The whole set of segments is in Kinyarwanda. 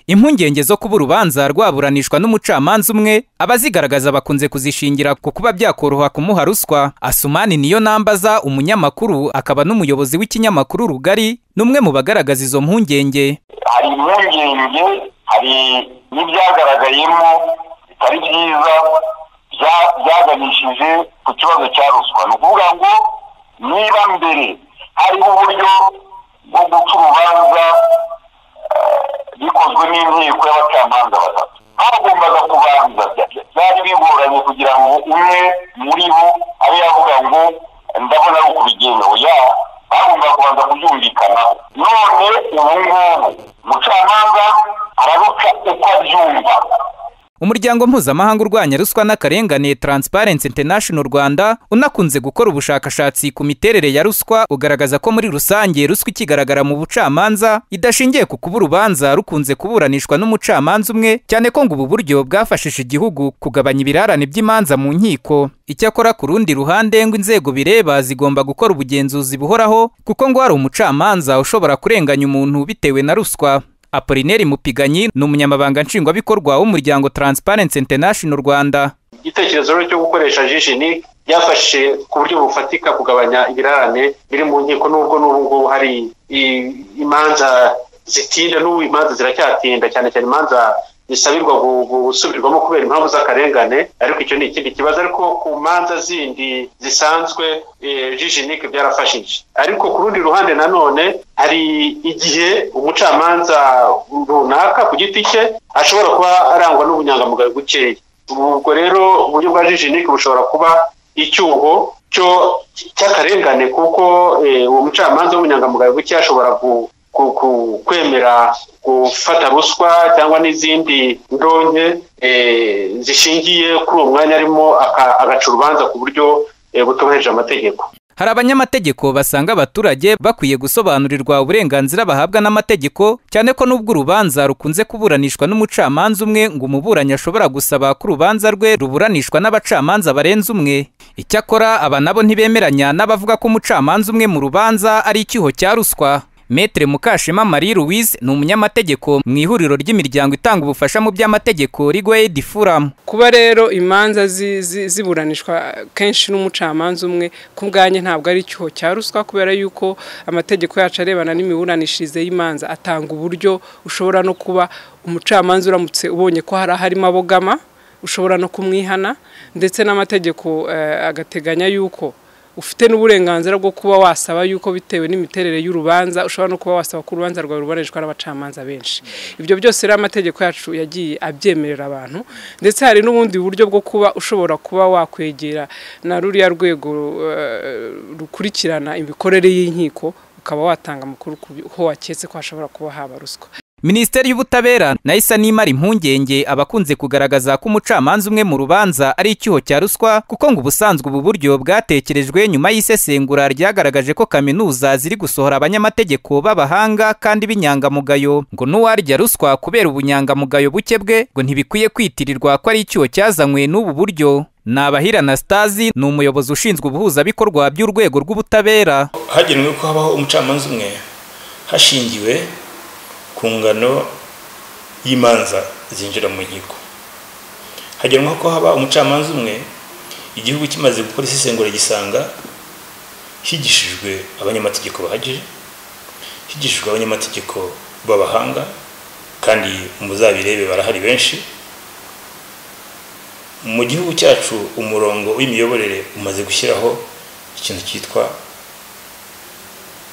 impungenge zo kuba urubanza rwaburanishwa n'umucamanza umwe abazigaragaza bakunze kuzishingira ku kuba byakoroha kumuha ruswa asumani niyo nambaza umunyamakuru akaba n'umuyobozi w'ikinyamakuru rugari n'umwe mu bagaragaza izo mpungenge hari impungenge hari n'ibyagaragayemo bitari byiza byaganishije ku kibazo cya ruswa ni ukuvuga ngo niba mbere hariho uburyo bwo guca urubanza bikozwe n'inteko y'abacamanza batatu bagombaga kubanza byari bigoranye kugira ngo umwe muri bo abe yavuga ngo ndabona ari ukubigenga oya bagombaga kubanza kubyumvikanaho none ubu ngubu umucamanza araruca uko abyumva umuryango mpuzamahanga urwanya ruswa n'akarengane Transparency International Rwanda unakunze gukora ubushakashatsi ku miterere ya ruswa ugaragaza ko muri rusange ruswa ikigaragara mu bucamanza idashingiye ku kuba urubanza rukunze kuburanishwa n'umucamanza umwe cyane ko ngo ubu buryo bwafashije igihugu kugabanya ibirarane by'imanza mu nkiko icyakora ku rundi ruhande ngo inzego bireba zigomba gukora ubugenzuzi buhoraho kuko ngo hari umucamanza ushobora kurenganya umuntu bitewe na ruswa apolineri mupiganyi ni umunyamabanga nshingwabikorwa w'umuryango Transparency International Rwanda igitekerezo cyo gukoresha jijini byafashe ku buryo bufatika kugabanya ibirarane biri mu nkiko n'ubwo n'ubu ngubu hari imanza zitinda n'ubu imanza ziracyatinda cyane cyane imanza bisabirwa gusubirwamo kubera impamvu z'akarengane ariko icyo ni ikindi kibazo ariko ku manza zindi zisanzwe jijinike byarafashije ariko ku rundi ruhande nanone hari igihe umucamanza runaka ku giti cye ashobora kuba arangwa n'ubunyangamugayo bukeya ubwo rero uburyo bwa jijinike bushobora kuba icyuho cy'akarengane kuko uwo mucamanza w'ubunyangamugayo buke ashobora kwemera gufata ruswa cyangwa n'izindi ndonke zishingiye kuri uwo mwanya arimo agaca urubanza ku buryo butubahirije amategeko hari abanyamategeko basanga abaturage bakwiye gusobanurirwa uburenganzira bahabwa n'amategeko cyane ko n'ubwo urubanza rukunze kuburanishwa n'umucamanza umwe ngo umuburanyi ashobora gusaba ko urubanza rwe ruburanishwa n'abacamanza barenze umwe icyakora aba nabo ntibemeranya n'abavuga ko umucamanza umwe mu rubanza ari icyuho cya ruswa Metre Mukashema Marie Louise ni umunyamategeko mu ihuriro ry'imiryango itanga ubufasha mu by'amategeko Rigo Aid Forum. Kuba rero imanza ziburanishwa zi, zi kenshi n'umucamanza umwe ku bwanye ntabwo ari icyuho cya ruswa kubera yuko amategeko yacu arebana n'imiburanishirize y'imanza atanga uburyo ushobora no kuba umucamanza uramutse ubonye ko hari harimo abogama ushobora no kumwihana ndetse n'amategeko uh, agateganya yuko ufite n'uburenganzira bwo kuba wasaba yuko bitewe n'imiterere y'urubanza ushobora no kuba wasaba ko urubanza rwawe ruburanishwa n'abacamanza benshi ibyo byose rero amategeko yacu yagiye abyemerera abantu ndetse hari n'ubundi buryo bwo kuba ushobora kuba wakwegera na ruriya rwego rukurikirana imikorere y'inkiko ukaba watanga amakuru ko waketse ko hashobora kuba haba ruswa minisiteri y'ubutabera nayo isa n'imara impungenge abakunze kugaragaza ko umucamanza umwe mu rubanza ari icyuho cya ruswa kuko ngo ubusanzwe ubu buryo bwatekerejwe nyuma y'isesengura ryagaragaje ko kaminuza ziri gusohora abanyamategeko b'abahanga kandi b'inyangamugayo ngo n'uwarya ruswa kubera ubunyangamugayo buke bwe ngo ntibikwiye kwitirirwa ko ari icyuho cyazanywe n'ubu buryo ni abahira na sitazi ni umuyobozi ushinzwe ubuhuzabikorwa by'urwego rw'ubutabera hagenwe ko habaho umucamanza umwe hashingiwe ku ngano y'imanza zinjira mu nkiko hagenwa ko haba umucamanza umwe igihugu kimaze gukora isesengura gisanga higishijwe abanyamategeko bahagije higishijwe abanyamategeko b'abahanga kandi muzabirebe barahari benshi mu gihugu cyacu umurongo w'imiyoborere umaze gushyiraho ikintu cyitwa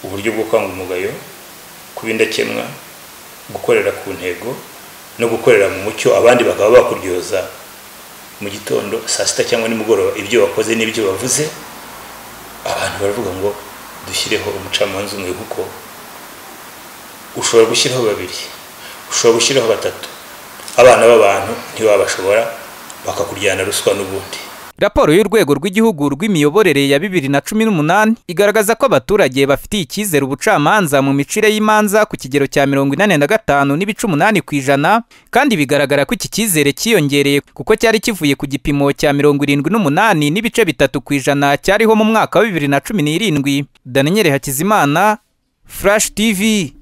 uburyo bwo kwanga umugayo kuba indakemwa gukorera ku ntego no gukorera mu mucyo abandi bakaba bakuryoza mu gitondo saa sita cyangwa nimugoroba ibyo wakoze n'ibyo bavuze abantu baravuga ngo dushyireho umucamanza umwe kuko ushobora gushyiraho babiri ushobora gushyiraho batatu abana b'abantu ntibabashobora bakakuryana ruswa n'ubundi raporo y'urwego rw'igihugu rw'imiyoborere ya bibiri na cumi n'umunani igaragaza ko abaturage bafitiye icyizere ubucamanza mu micire y'imanza ku kigero cya mirongo inani na gatanu n'ibice umunani ku ijana kandi bigaragara ko iki cyizere cyiyongereye kuko cyari kivuye ku gipimo cya mirongo irindwi n'umunani n'ibice bitatu ku ijana cyariho mu mwaka wa bibiri na cumi n'irindwi daniel hakizimana furashi tivi